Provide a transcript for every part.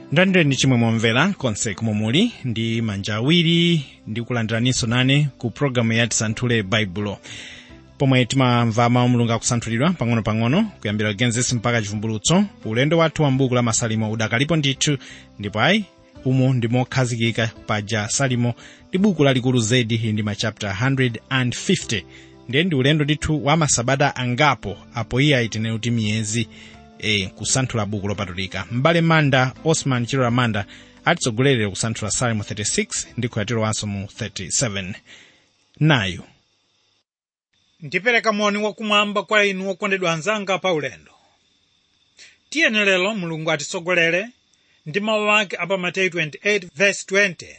ndandire chimwe momvera konse kumwe muli ndi manja awiri ndi kulandiraninso nane ku pologalamu ya tisanthule baibulo pomwe timamva mawu mulungu akusanthulidwa pang'ono-pang'ono kuyambira genesis mpaka chivumbulutso ulendo wathu wa mbuku la masalimo udakalipo ndithu ndipo ayi umu ndimokhazikika paja salimo ndi buku lalikulu zedi ndi machapter 150 ndiye ndi ulendo ndithu wa masabata angapo apo iye ayitinene kuti miyezi e, kusanthula buku lopatulika m'bale manda osman chilora manda atitsogolere kusanthula salimo 36 ndi kuyatirowanso mu 37 nayo ndipereka moni wakumwamba kwa inu okondedwa anzanga pa ulendo tiyeni lero mulungu atitsogolere ndi mawu ake apa mateyu 28 verse 20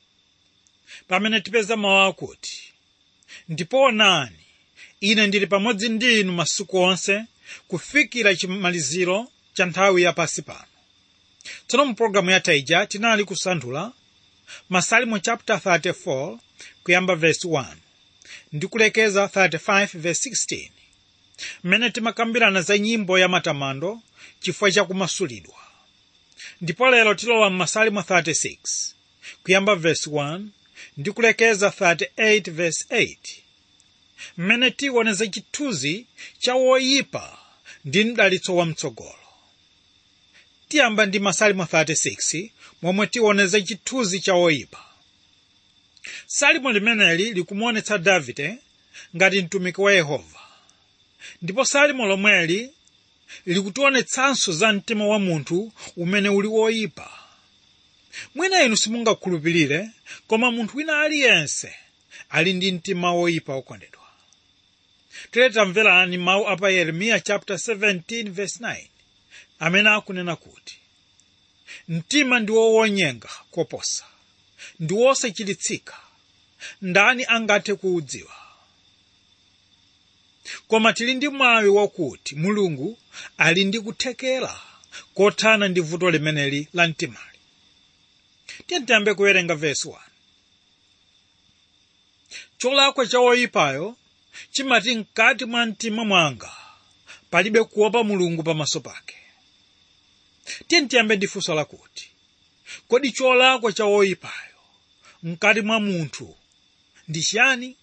pamene tipeza mawu akuti ndipo onani ine ndili pamodzi ndi inu masiku onse kufikira chimaliziro cha nthawi yapasi pano tsono mu pologalamu yatha ija tinali kusanthula masalimo chapter 34 kuyamba verse 1 ndi kulekeza 35 verse 16 mmene timakambirana za nyimbo ya matamando chifukwa cha kumasulidwa ndipo lero tilowa m'masalimo 36 kuyamba verse 1 ndi kulekeza 38 verse 8 mmene tiwoneza chithunzi cha woyipa ndi mdalitso wamtsogolo tiyamba ndi masalimo 36 momwe tiwoneza chithunzi cha woyipa salimo limeneli likumuonetsa davide ngati mtumiki wa yehova ndipo salimo lomweli likutionetsanso za mtima wa munthu umene uli woyipa mwina inu simungakhulupirire koma munthu wina aliyense ali ndi mtima woyipa wokondedwa tere tamverani mawu apa yeremiya chapter 17 verse 9 amene akunena kuti mtima ndi wowonyenga koposa ndi wosachilitsika ndani angathe kuudziwa koma tili ndi mwawi wakuti mulungu ali ndi kuthekera kothana ndi vuto limeneli la mtimali tiyambe kuwerenga vesi 1 cholakwa cha woyipayo chimati mkati mwa mtima mwanga palibe kuopa mulungu pamaso pake tiyambe ndi funso lakuti kodi cholakwa cha woyipayo mkati mwa munthu ndi chiyani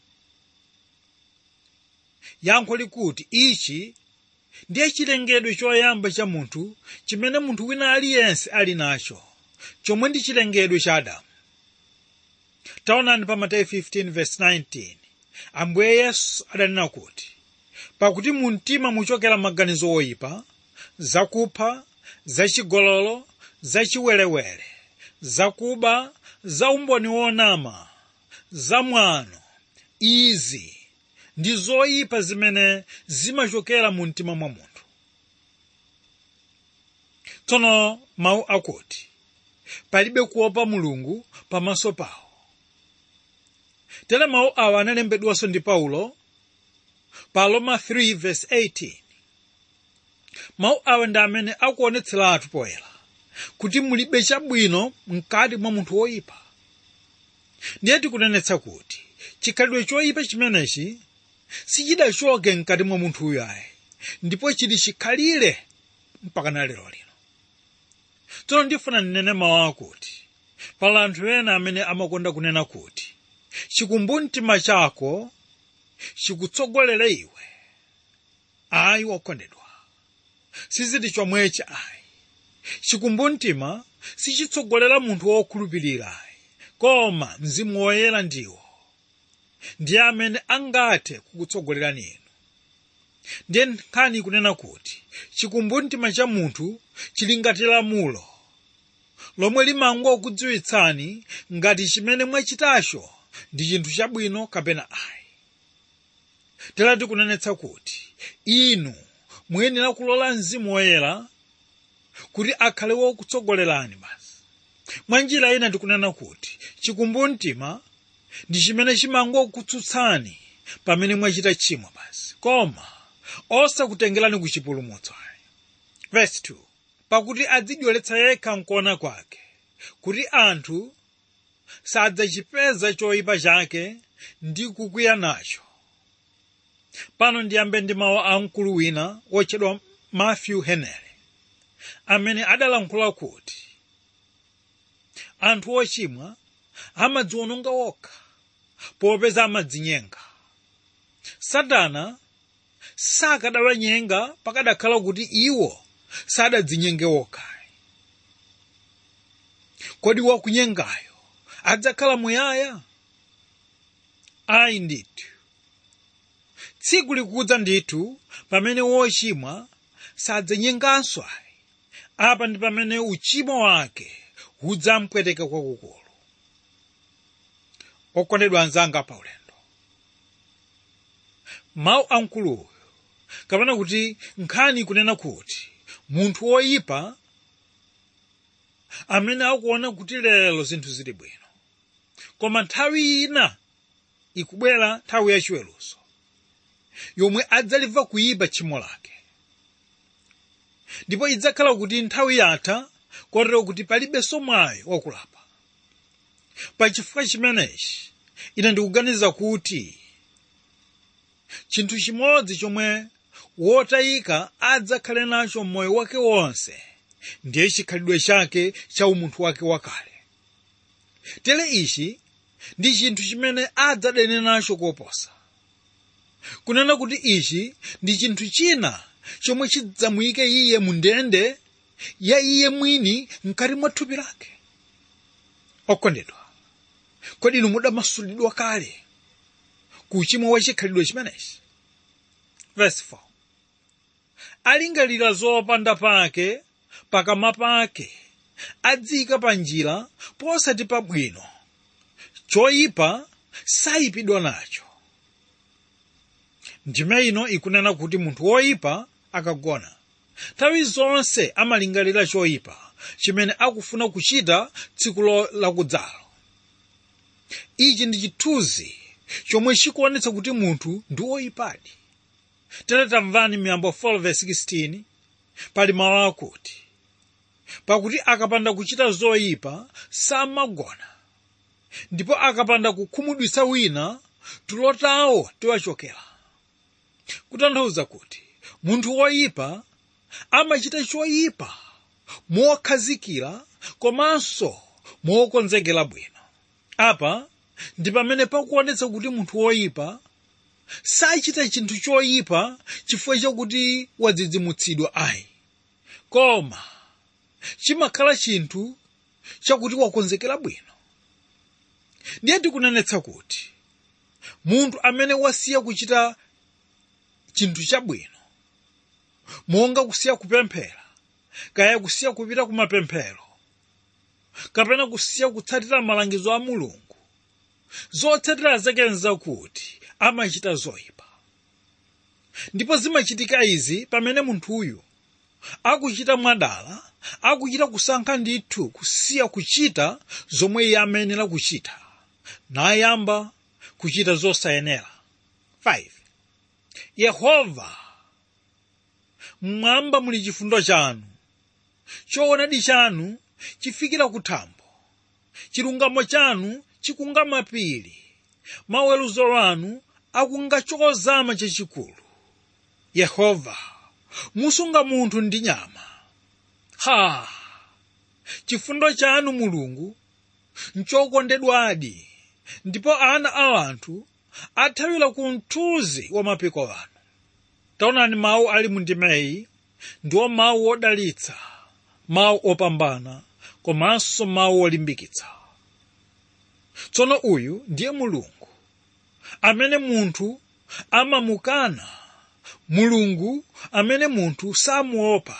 yankho likuti ichi ndiye chilengedwe choyamba cha munthu chimene munthu wina aliyense ali nacho chomwe ndi chilengedwe cha adamu taonani pa mateyu 15 verse 19 ambuye yesu adanena kuti pakuti mu mtima muchokera maganizo oyipa zakupha zachigololo zachiwerewere zakuba za umboni wonama zamwano izi ndi zoyipa zimene zimachokera mu mtima mwa munthu tsono mawu akuti palibe kuopa mulungu pamaso pawo tere mawu awa analembedwanso ndi paulo pa roma 3 verse 18 mawu awa ndi amene akuonetseratu poyera kuti mulibe chabwino mkati mwa munthu woyipa ndiye tikunenetsa kuti chikhalidwe choyipa chimenechi sichidachoke mkati mwa munthuyo ayi ndipo chili chikhalire mpaka na lero lino tsono ndifuna ndinene mawu akuti pali anthu ena amene amakonda kunena kuti chikumbumtima chako chikutsogolere iwe ayi wokondedwa siziti chomwechi ayi chikumbumtima sichitsogolera munthu wokhulupirira ayi koma mzimu woyera ndiwo ndiye amene angathe kukutsogolerani inu ndiye nkhani kunena kuti chikumbumtima cha munthu chili ngati lamulo lomwe limangokudziwitsani ngati chimene mwachitacho ndi chinthu chabwino kapena ayi terati kunenetsa kuti inu muyenera kulola mzimu woyera kuti akhale wokutsogolerani basi mwa njira ina ndikunena kuti chikumbumtima ndi chimene chimangokutsutsani pamene mwachita tchimo basi koma osakutengerani ku chipulumutso ayi verse 2 pakuti adzidyweretsa yekha mkuona kwake kuti anthu sadzachipeza choyipa chake ndi kukwiya nacho pano ndiyambe ndi mawu a mkulu wina wotchedwa matthew henry amene adalankhula kuti anthu ochimwa amadziwononga okha popeza amadzinyenga satana sakadawanyenga pakadakhala kuti iwo sadadzinyenga okha kodi wakunyengayo adzakhala muyaya ayi ndithu tsiku likudza ndithu pamene wochimwa sadzanyenganso ayi apa ndi pamene uchimo wake udzampweteka kwakukulu okondedwa anzanga paulendo mawu amkuluyo kapena kuti nkhani kunena kuti munthu woyipa amene akuona kuti lero zinthu zili bwino koma nthawi ina ikubwera nthawi yachiweruzo yomwe adzalimva kuyipa tchimo lake ndipo idzakhala kuti nthawi yatha kotero kuti palibenso mwayi wakulapa pachifukwa chimenechi ine ndikuganiza kuti chinthu chimodzi chomwe wotayika adzakhale nacho mmoyo wake wonse ndiye chikhalidwe chake cha umunthu wake wakale tere ichi ndi chinthu chimene adzadane nacho koposa kunena kuti ichi ndi chinthu china chomwe chidzamuyike iye mu ndende ya iye mwini mkati mwa thupi lake okondedwa kodi inu mudamasulidwa kale ku uchimo wa chikhalidwe chimenechi verse 4 alingalira zopanda pake pakamwa pake adziyika pa njira posati pabwino choyipa sayipidwa nacho ndime ino ikunena kuti munthu woyipa akagona nthawi zonse amalingalira choyipa chimene akufuna kuchita tsiku lakudzalo ichi ndi chithunzi chomwe chikuonetsa kuti munthu ndi woyipadi tere tamvani miyambo 4:16 pali mawu akuti pakuti akapanda kuchita zoyipa samagona ndipo akapanda kukhumudwitsa wina tulo tawo tiwachokera kutanthauza kuti munthu woyipa amachita choyipa mokhazikira komanso mokonzekera bwino apa ndi pamene pakuonetsa kuti munthu woyipa sachita chinthu choyipa chifukwa chakuti wadzidzimutsidwa ayi koma chimakhala chinthu chakuti wakonzekera bwino ndiye tikunenetsa kuti munthu amene wasiya kuchita chinthu chabwino monga kusiya kupemphera kaya kusiya kupita kumapemphero kapena kusiya kutsatira malangizo a mulungu zotsatira zake nzakuti amachita zoyipa ndipo zimachitika izi pamene munthuyu akuchita mwadala akuchita kusankha ndithu kusiya kuchita zomwe iye amayenera kuchita nayamba kuchita zosayenera 5 yehova mmwamba muli chifundo chanu choonadi chanu chifikira kuthambo chilungamo chanu chikunga mapiri maweruzo anu akunga chozama chachikulu yehova musunga munthu ndi nyama ha chifundo chanu mulungu nchokondedwadi ndipo ana a anthu athawira ku mthunzi wa mapiko anu taonani mawu ali mu ndimeyi ndiwo mawu odalitsa mawu opambana komanso mawu olimbikitsa tsono uyu ndiye mulungu amene munthu amamukana mulungu amene munthu samuopa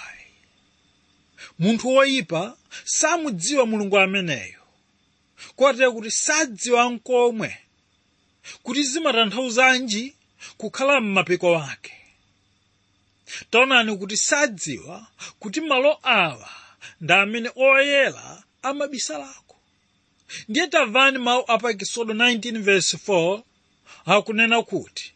munthu woyipa samudziwa mulungu ameneyo kotero kuti sadziwa nkomwe kuti zimatanthauzanji kukhala m'mapiko ake taonani kuti sadziwa kuti malo awa ndi amene oyera amabisalako ndiye tamvani mawu apa ekisodo 19 verse 4 akunena kuti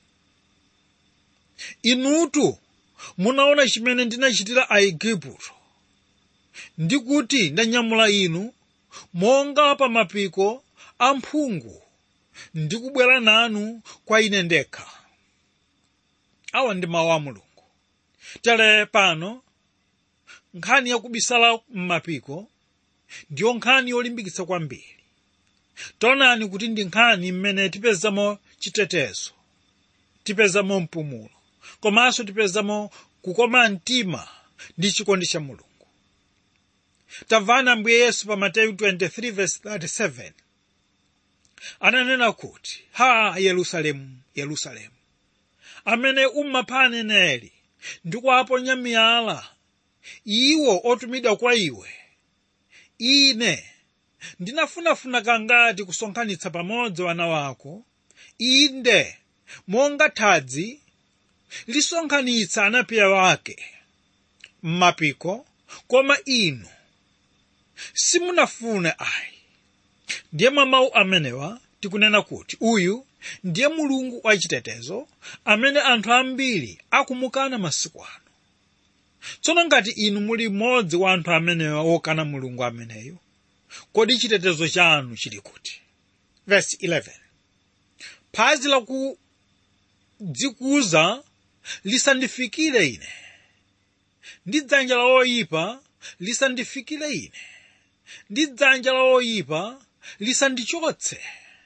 inutu munaona chimene ndinachitira aigupto ndi kuti ndanyamula inu monga pa mapiko a mphungu ndi kubwera nanu kwa ine ndekha awa ndi mawu a mulungu tere pano nkhani yakubisala m'mapiko ndiyo nkhani yolimbikitsa kwambiri taonani kuti ndi nkhani mmene tipezamo chitetezo tipezamo mpumulo komanso tipezamo kukoma mtima ndi chikondi cha mulungu tamvani ambuye yesu pa mateyu 23:37 ananena kuti ha yerusalemu yerusalemu amene umapha aneneri ndi kuwaponya miyala iwo otumidwa kwa iwe ine ndinafunafuna kangati kusonkhanitsa pamodzi wana wako inde monga thadzi lisonkhanitsa anapiya wake m'mapiko koma inu simunafune ayi ndiye mwa mawu amenewa tikunena kuti uyu ndiye mulungu wachitetezo amene anthu ambiri akumukana masiku ano tsono ngati inu muli mmodzi wa anthu amenewa wokana mulungu ameneyo kodi chitetezo chanu chili kuti verse 11 phazi lakudzikuza lisandifikire ine ndi dzanja la oyipa lisandifikire ine ndi dzanja la oyipa lisandichotse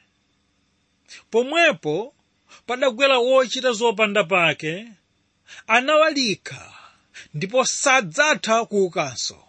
pomwepo padagwera wochita zopanda pake anawalika ndipo sadzatha kuukanso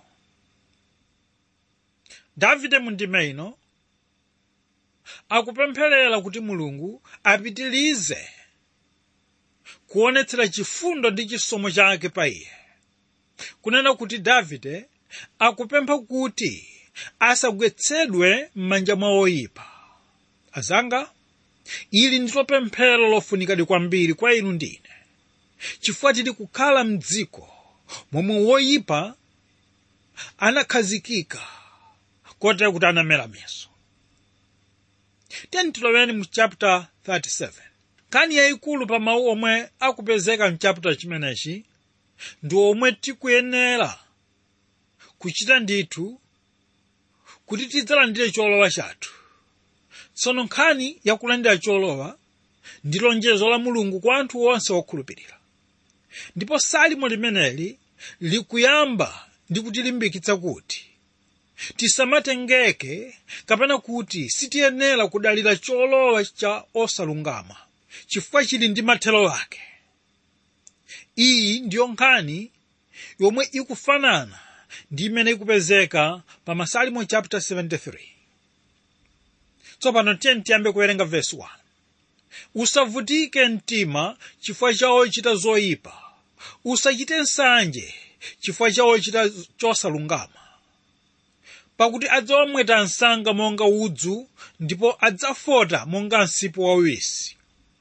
davide mundime ino akupempherera kuti mulungu apitilize kuonetsera chifundo ndi chisomo chake pa iye kunena kuti davide akupempha kuti asagwetsedwe m'manja mwa oyipa azanga ili ndilo pemphero lofunikadi kwambiri kwa inu ndine chifukwa tili kukhala mdziko momwe woyipa anakhazikika kotera kuti anamera miso tiyeni tiloweni mu chapter 37 nkhani yayikulu pa mawu omwe akupezeka mchapter chimenechi ndi omwe tikuyenera kuchita ndithu kuti tidzalandire cholowa chathu tsono nkhani yakulandira cholowa ndi lonjezo la mulungu kwa anthu onse okhulupirira ndipo salimo limeneli likuyamba ndi kutilimbikitsa kuti tisamatengeke kapena kuti sitiyenera kudalira cholowa cha osalungama chifukwa chili ndi mathelo ake iyi ndiyo nkhani yomwe ikufanana ndi imene ikupezeka pa masalimo chapter 73 tsopano tiyeni tiyambe kuwerenga verse 1 usavutike mtima chifukwa cha ochita zoyipa usachite nsanje chifukwa cha ochita chosalungama pakuti adzawamweta msanga monga udzu ndipo adzafota monga msipu wawisi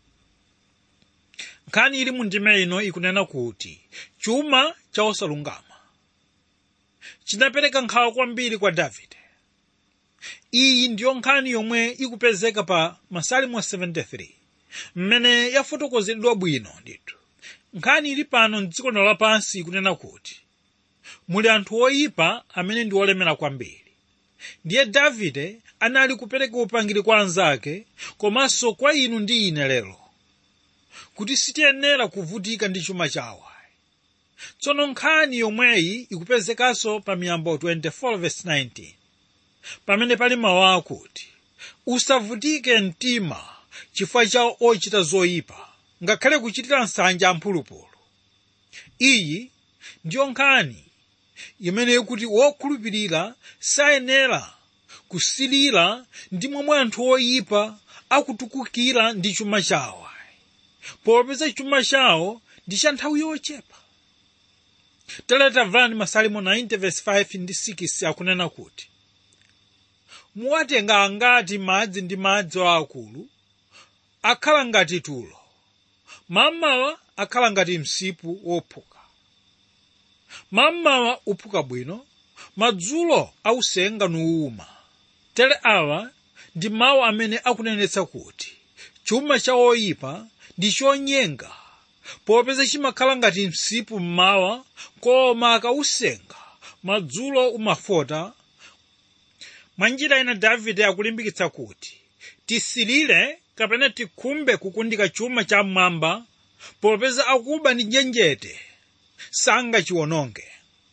nkhani ili mundime ino ikunena kuti chuma cha osalungama chinapereka nkhawa kwambiri kwa davide iyi ndiyo nkhani yomwe ikupezeka pa masalimo 73 mmene yafotokozedwa bwino ndithu nkhani ili pano mdziko lino lapansi ikunena kuti muli anthu oyipa amene ndi olemera kwambiri ndiye davide anali kupereka upangiri kwa anzake komanso kwa inu ndi ine lero kuti sitiyenera kuvutika ndi chuma chawo tsono nkhani yomweyi ikupezekanso pa miyambo 24:19 pamene pali mawu akuti usavutike mtima chifukwa cha ochita zoyipa ngakhale kuchitira nsanja amphulupulu iyi ndiyo nkhani imene ikuti wokhulupirira sayenera kusilira ndi momwe anthu oyipa akutukukira ndi chuma chawo popeza chuma chawo ndi cha nthawi yochepa teleta vani masalimo 90 verse 5 ndi 6 akunena kuti muwatenga angati madzi ndi madzi akulu akhala ngati tulo mammawa akhala ngati msipu wophuka mammawa uphuka bwino madzulo ausenga nuwuma tere awa ndi mawu amene akunenetsa kuti chuma cha oyipa ndi chonyenga popeza chimakhala ngati msipu mmawa koma akausenga madzulo umafota mwa njira ina davide akulimbikitsa kuti tisilire kapena tikhumbe kukundika chuma cha mmwamba popeza akuba ndi njenjete sangachiwononge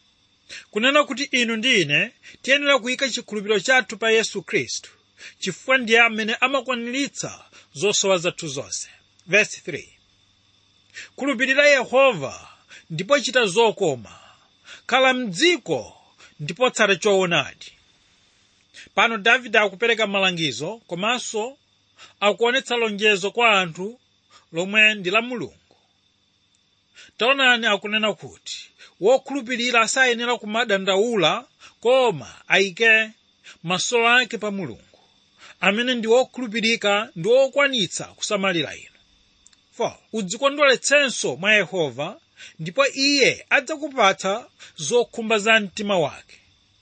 kunena kuti inu ndi ine tiyenera kuyika chikhulupiriro chathu pa yesu khristu chifukwa ndiye amene amakwaniritsa zosowa zathu zonse verse 3 khulupirira yehova ndipo chita zokoma khala mdziko ndipo tsata choonadi pano davide akupereka malangizo komanso akuonetsa lonjezo kwa anthu lomwe ndi la mulungu taonani akunena kuti wokhulupirira sayenera kumadandaula koma ayike maso ake pa mulungu amene ndi wokhulupirika ndi wokwanitsa kusamalira inu 4 udzikondweretsenso mwa yehova ndipo iye adzakupatsa zokhumba za mtima wake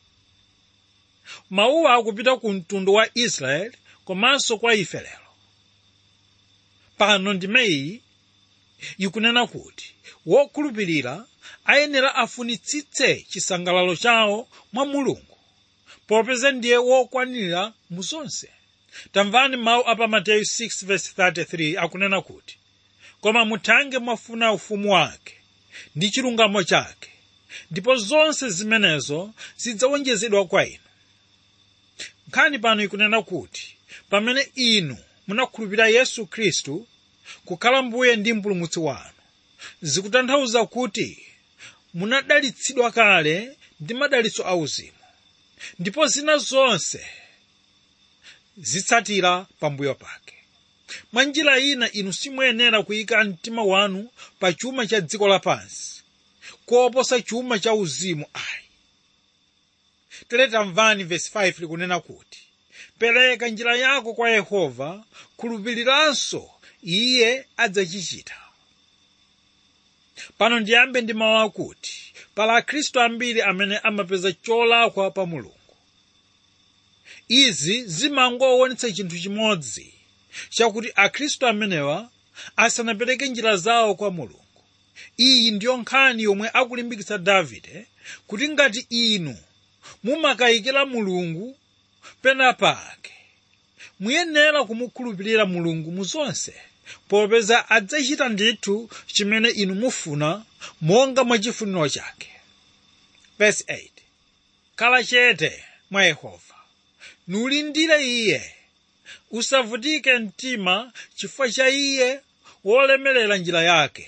mawuwa akupita ku mtundu wa israeli komanso kwa ife lero pano ndimeyi ikunena kuti wokhulupirira ayenera afunitsitse chisangalalo chawo mwa mulungu popeza ndiye wokwanira mu zonse tamvani mawu apa mateyu 6:33 akunena kuti koma muthange mwafuna ufumu wake ndi chilungamo chake ndipo zonse zimenezo zidzawonjezedwa kwa inu nkhani pano ikunena kuti pamene inu munakhulupirira yesu khristu kukhala mbuye ndi mpulumutsi wanu zikutanthauza kuti munadalitsidwa kale ndi madalitso auzimu ndipo zina zonse zitsatira pambuyo pake mwa njira ina inu simuyenera kuyika mtima wanu pa chuma cha dziko lapansi koposa chuma cha uzimu ayi tere tamvani vesi 5 likunena kuti pereka njira yako kwa yehova khulupiriranso iye adzachichita pano ndiyambe ndi mawu akuti pala akhristu ambiri amene amapeza cholakwa pa mulungu izi zimangowonetsa chinthu chimodzi chakuti akhristu amenewa asanapereke njira zawo kwa mulungu iyi ndiyo nkhani yomwe akulimbikitsa davide kuti ngati inu mumakayikira mulungu pena pake muyenera kumukhulupirira mulungu mu zonse popeza adzachita ndithu chimene inu mufuna monga mwa chifuniro chake verse 8 khala chete mwa yehova nulindire iye usavutike mtima chifukwa cha iye wolemerera njira yake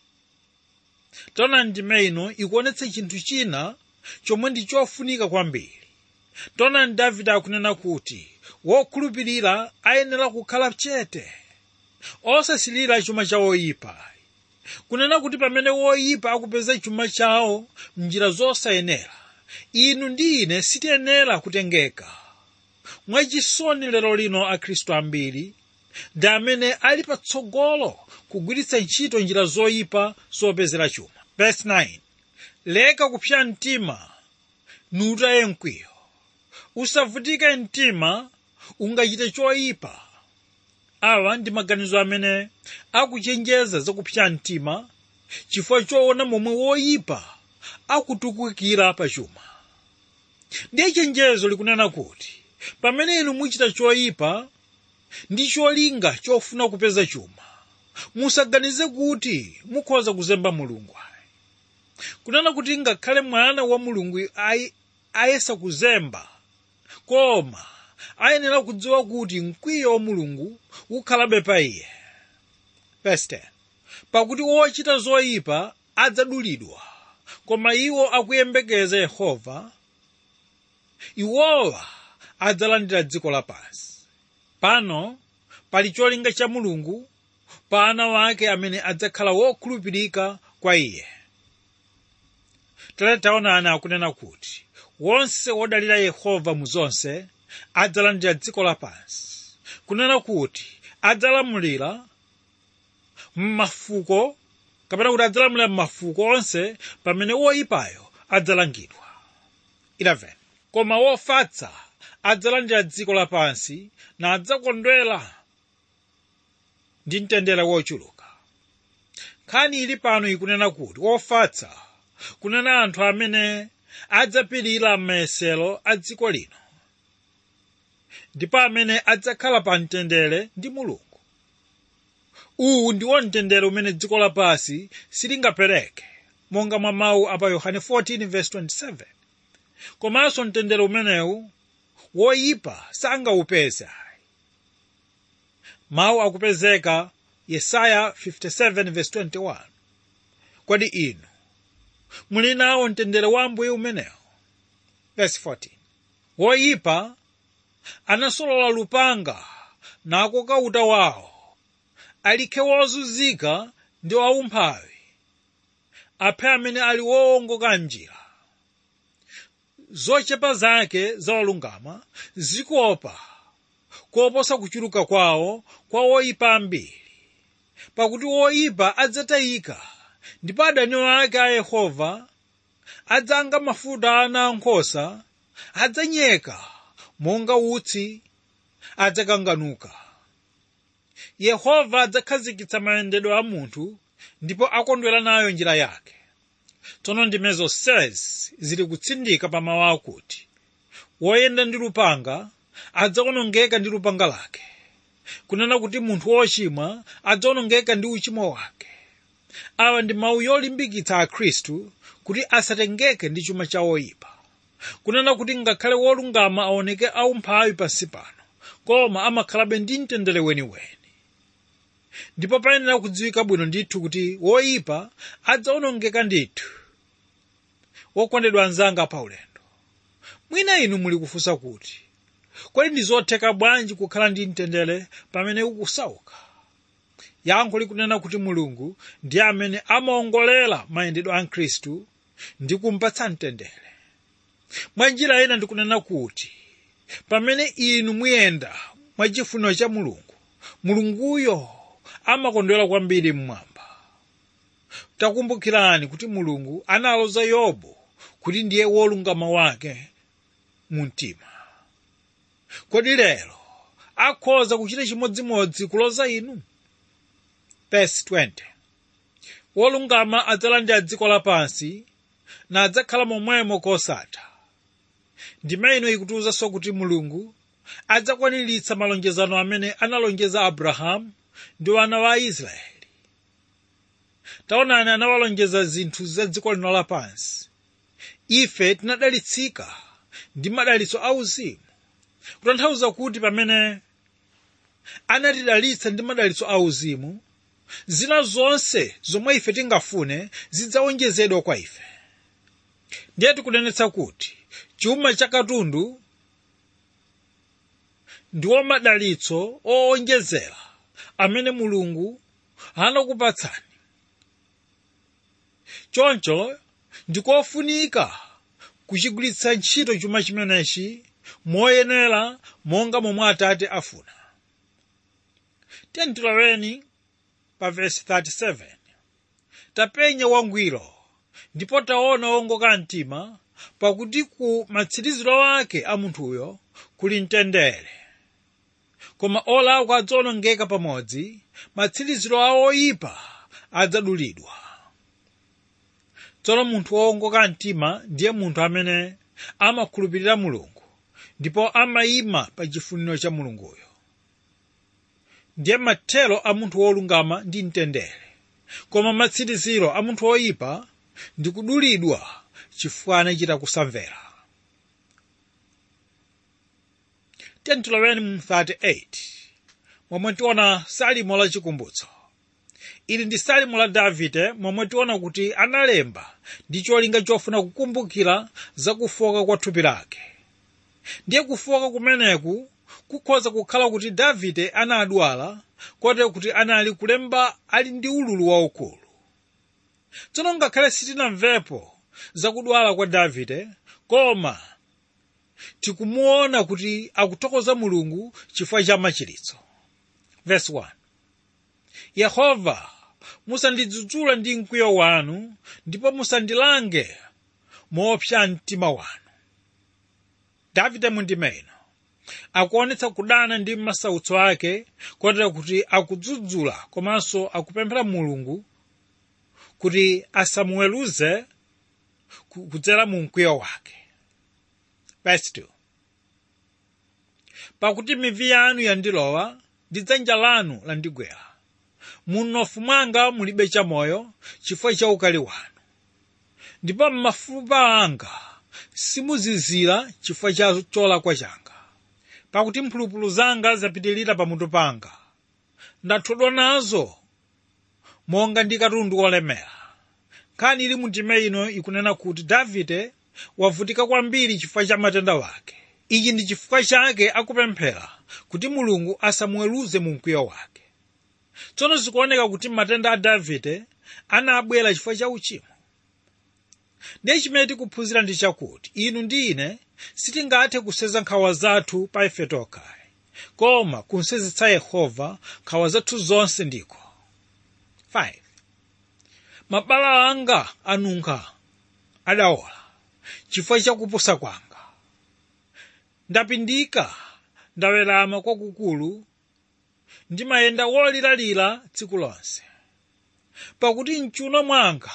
tona ndime ino ikuonetsa chinthu china chomwe ndi chofunika kwambiri tonani davide akunena kuti wokhulupirira ayenera kukhala chete osasilira chuma cha woyipa kunena kuti pamene woyipa akupeza chuma chawo mnjira zosayenera inu ndi ine sitiyenera kutengeka mwachisoni lero lino akhristu ambiri ndi amene ali patsogolo kugwiritsa ntchito njira zoyipa zopezera chuma verse 9 leka kupsa mtima nutaye mkwiyo usavutike mtima ungachite choyipa awa ndi maganizo amene akuchenjeza zakupsa mtima chifukwa choona momwe woyipa akutukukira pa chuma ndiye chenjezo likunena kuti pamene inu muchita choyipa ndi cholinga chofuna kupeza chuma musaganize kuti mukhoza kuzemba mulungu ayi kunena kuti ngakhale mwana wa mulungu ayi- ayesa kuzemba koma ayenera kudziwa kuti mkwiyo wa mulungu ukhalabe pa iye Verse 10. pakuti wochita zoyipa adzadulidwa koma iwo akuyembekeza yehova iwowa adzalandira dziko lapansi pano pali cholinga cha mulungu pa ana wake amene adzakhala wokhulupirika kwa iye tere taonani akunena kuti wonse wodalira yehova mu zonse adzalandira dziko lapansi kunena kuti adzalamulira m'mafuko kapena kuti adzalamulira m'mafuko onse pamene woyipayo adzalangidwa 11 koma wofatsa adzalandira dziko lapansi na adzakondwera ndi mtendere wochuluka nkhani ili pano ikunena kuti wofatsa kunena anthu amene adzapirira m'mayesero a dziko lino ndipo amene adzakhala pa mtendere ndi mulungu uwu ndiwo mtendere umene dziko lapansi silingapereke monga mwa mawu apa yohane 14:27 komanso mtendere umenewu woyipa sangaupeze mawu akupezeka yesaya 57:21 kodi inu muli nawo mtendere wa ambuye umenewo verse 14 woyipa anasolola lupanga nakoka uta wawo alikhe wozunzika ndi waumphawi aphe amene ali wowongoka njira zochepa zake za olungama zikopa koposa kuchuluka kwawo kwa woyipa ambiri pakuti woyipa adzatayika ndipo adani ake a yehova adzanga mafuta a ana ankhosa adzanyeka monga utsi adzakanganuka yehova adzakhazikitsa mayendedwe a munthu ndipo akondwera nayo njira yake tsono ndime zonsezi zili kutsindika pa mawu akuti woyenda ndi lupanga adzawonongeka ndi lupanga lake kunena kuti munthu wochimwa adzawonongeka ndi uchimo wake awa ndi mawu yolimbikitsa akhristu kuti asatengeke ndi chuma cha oyipa kunena kuti ngakhale wolungama aoneke aumphawi pansi pano koma amakhalabe ndi mtendere weniweni ndipo payenera kudziwika bwino ndithu kuti woyipa adzawonongeka ndithu wokondedwa anzanga pa ulendo mwina inu muli kufunsa kuti kodi ndi zotheka bwanji kukhala ndi mtendere pamene ukusauka yankho likunena kuti mulungu ndiye amene amaongolera mayendedwe a khristu ndi kumpatsa mtendere mwa njira ina ndikunena kuti pamene inu muyenda mwa chifuniro cha mulungu mulunguyo amakondwera kwambiri mmwamba takumbukirani kuti mulungu analoza yobu kuti ndiye wolungama wake mu mtima kodi lero akhoza kuchita chimodzimodzi kuloza inu verse 20 wolungama adzalandira dziko lapansi na adzakhala momwemo kosatha ndime ino ikutiwuzanso kuti mulungu adzakwaniritsa malonjezano amene analonjeza abrahamu ndi wana wa israeli taonani anawalonjeza zinthu za dziko lino lapansi ife tinadalitsika ndi madalitso auzimu kutanthauza kuti pamene anatidalitsa ndi madalitso auzimu zina zonse zomwe ife tingafune zidzawonjezedwa kwa ife ndiye tikunenetsa kuti chuma cha katundu ndiwo madalitso owonjezera amene mulungu anakupatsani choncho ndikofunika kuchigwiritsa ntchito chuma chimenechi moyenera monga momwe atate afuna tentiloweni pa vesi 37 tapenya wangwiro ndipo taona wongoka mtima pakuti ku matsiriziro ake a munthuyo kuli mtendere koma olakwa adzawonongeka pamodzi matsiriziro a oyipa adzadulidwa tsono munthu wowongoka mtima ndiye munthu amene amakhulupirira mulungu ndipo amayima pa chifuniro cha mulunguyo ndiye mathero a munthu wolungama ndi mtendere koma matsiriziro a munthu woyipa ndi kudulidwa chifukwa anachita kusamvera tentiloweni mu 38 momwe tiona salimo la chikumbutso ili ndi salimo la davide momwe tiona kuti analemba ndi cholinga chofuna kukumbukira za kufoka kwa thupi lake ndiye kufoka kumeneku kukhoza kukhala kuti davide anadwala kotero kuti anali kulemba ali ndi ululu waukulu tsono ngakhale sitinamvepo zakudwala kwa davide koma tikumuona kuti akuthokoza mulungu chifukwa cha machiritso verse 1 yehova musandidzudzula ndi mkwiyo wanu ndipo musandilange moopsa mtima wanu davide mundime ino akuonetsa kudana ndi masautso ake kotero kuti akudzudzula komanso akupemphera mulungu kuti asamuweruze kudzera mu mkwiyo wake verse 2 pakuti mivi yanu yandilowa ndi dzanja lanu landigwera munofu mwanga mulibe chamoyo chifukwa cha ukali wanu ndipo m'mafupa anga simuzizira chifukwa cha cholakwa changa pakuti mphulupulu zanga zapitirira pamutu panga ndathodwa nazo monga ndi katundu wolemera nkhani ili mundima ino ikunena kuti davide wavutika kwambiri chifukwa cha matenda wake ichi ndi chifukwa chake akupemphera kuti mulungu asamuweruze mu mkwiyo wake tsono zikuoneka kuti matenda a davide anabwera chifukwa cha uchimo ndiye chimene tikuphunzira ndi chakuti inu ndi ine sitingathe kuseza nkhawa zathu pa ife tokha koma kunsezetsa yehova nkhawa zathu zonse ndiko 5 mabala anga anunkha adawola chifukwa cha kupusa kwanga ndapindika ndawerama kwakukulu ndimayenda woliralira tsiku lonse pakuti mchuno mwanga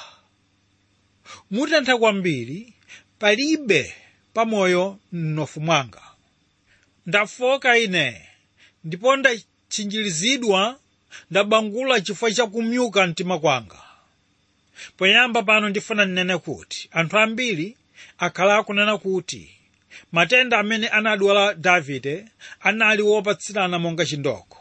mutentha kwambiri palibe pamoyo mnofu mwanga ndafoka ine ndipo ndatchinjirizidwa ndabangula chifukwa cha kumyuka mtima kwanga poyamba pano ndifuna nnene kuti anthu ambiri akhala akunena kuti matenda amene anadwala davide anali wopatsirana monga chindoko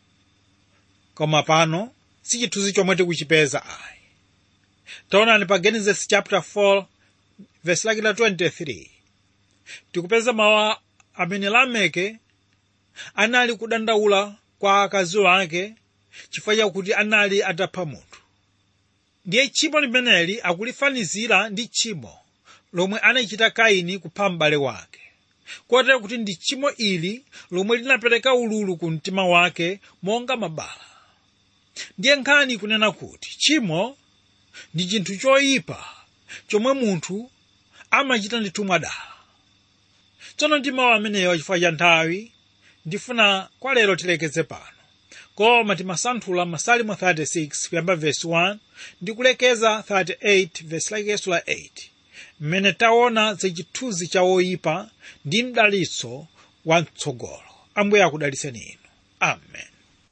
koma pano si chithunzi chomwe tikuchipeza ayi taonani pa genesis chapter 4 verse lake la 23 tikupeza mawu amene lameke anali kudandaula kwa akazi wake chifukwa chakuti anali atapha munthu ndiye tchimo limeneli akulifanizira ndi tchimo lomwe anachita kaini kupha m'bale wake kotero kuti ndi tchimo ili lomwe linapereka ululu ku mtima wake monga mabala ndiye nkhani kunena kuti tchimo ndi chinthu choyipa chomwe munthu amachita ndithu mwadala tsono ndi mawu amenewa chifukwa cha nthawi ndifuna kwa lero tilekeze pano koma timasanthula masalimo 36 kuyamba vesi 1 ndi kulekeza 38 vesi lakeso la 8 mmene taona za chithunzi cha woyipa ndi mdalitso wa mtsogolo ambuye akudalitseni inu amen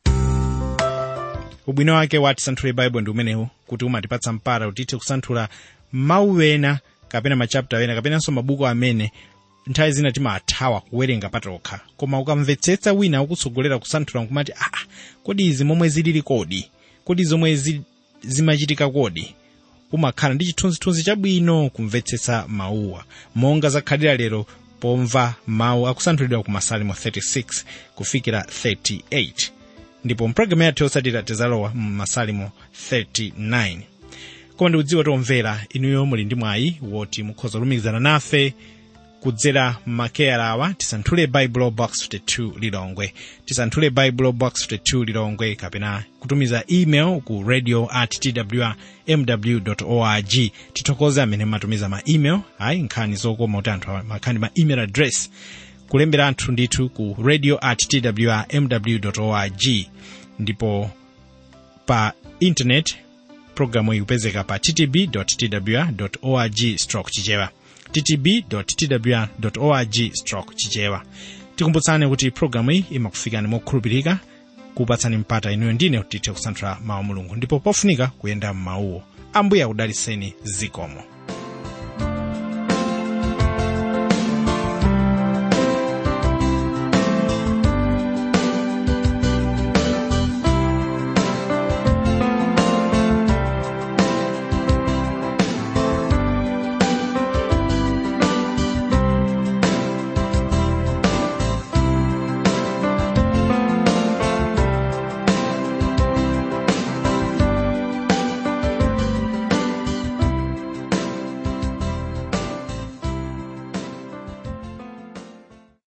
ubwino wake wa tisanthule baibulo ndi umenewu kuti umatipatsa mpata kuti tithe kusanthula mawu ena kapena machapita ena kapenanso mabuku amene nthawi zina timathawa kuwerenga patokha koma ukamvetsetsa wina ukutsogolera kusanthula nkumati aa kodi izi momwe zilili kodi kodi zomwe zi, zimachitika kodi umakhala ndi chithunzithunzi chabwino kumvetsetsa mawuwa monga zakhalira lero pomva mawu akusanthulidwa ku masalimo 36 kufikira 38 ndipo mpulogalamu yathu yotsatira tizalowa mu masalimo 39 koma ndikudziwa tomvera inuyo muli ndi mwayi woti mukhoza kulumikizana nafe kudzera makeyala awa tisanthule bible box 52 lilongwe tisanthule bible box 52 lilongwe kapena kutumiza email ku radio at twr mw org tithokoze amene matumiza ma email ayi nkhani zokoma kuti anthu makhani ma email address kulembera anthu ndithu ku radio at twr mw org ndipo pa internet programu ikupezeka pa ttb twr org stroke chichewa ttb.twr.org stroke chichewa tikumbutsani kuti programu iyi imakufikani mokhulupirika kupatsani mpata inuyo ndine kuti tithe kusanthula mawu mulungu ndipo pofunika kuyenda m'mawuwo ambuye akudalitseni zikomo